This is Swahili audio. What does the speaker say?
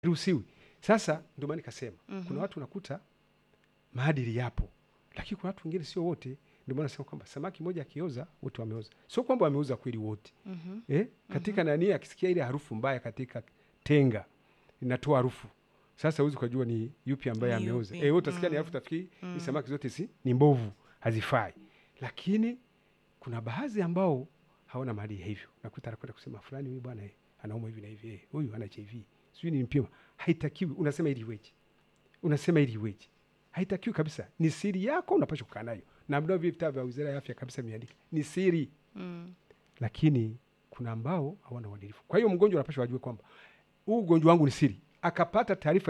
ruhusiwi. Sasa ndio maana nikasema Mhm. kuna watu unakuta maadili yapo, lakini kuna watu wengine sio wote. Ndio maana nasema kwamba samaki moja akioza wote wameoza, sio kwamba wameuza kweli wote Mhm. eh? Katika nani, akisikia ile harufu mbaya katika tenga inatoa harufu sasa, huwezi ukajua ni yupi ambaye Ni ameuza. yupi. Eh, wewe utasikia ni Mm. harufu, tafikiri Mm. hii samaki zote si ni mbovu, hazifai. Lakini kuna baadhi ambao hawana maadili hivyo, nakuta anakwenda kusema fulani, huyu bwana eh, anauma hivi na hivi, eh, huyu ana HIV, sijui ni mpima. Haitakiwi. Unasema ili iweje? Unasema ili iweje? Haitakiwi kabisa. Ni siri yako, unapaswa kukaa nayo, na mnao vile vitabu vya Wizara ya Afya kabisa vimeandika ni siri Mm. lakini kuna ambao hawana uadilifu. Kwa hiyo mgonjwa anapaswa ajue kwamba huu ugonjwa wangu ni siri, akapata taarifa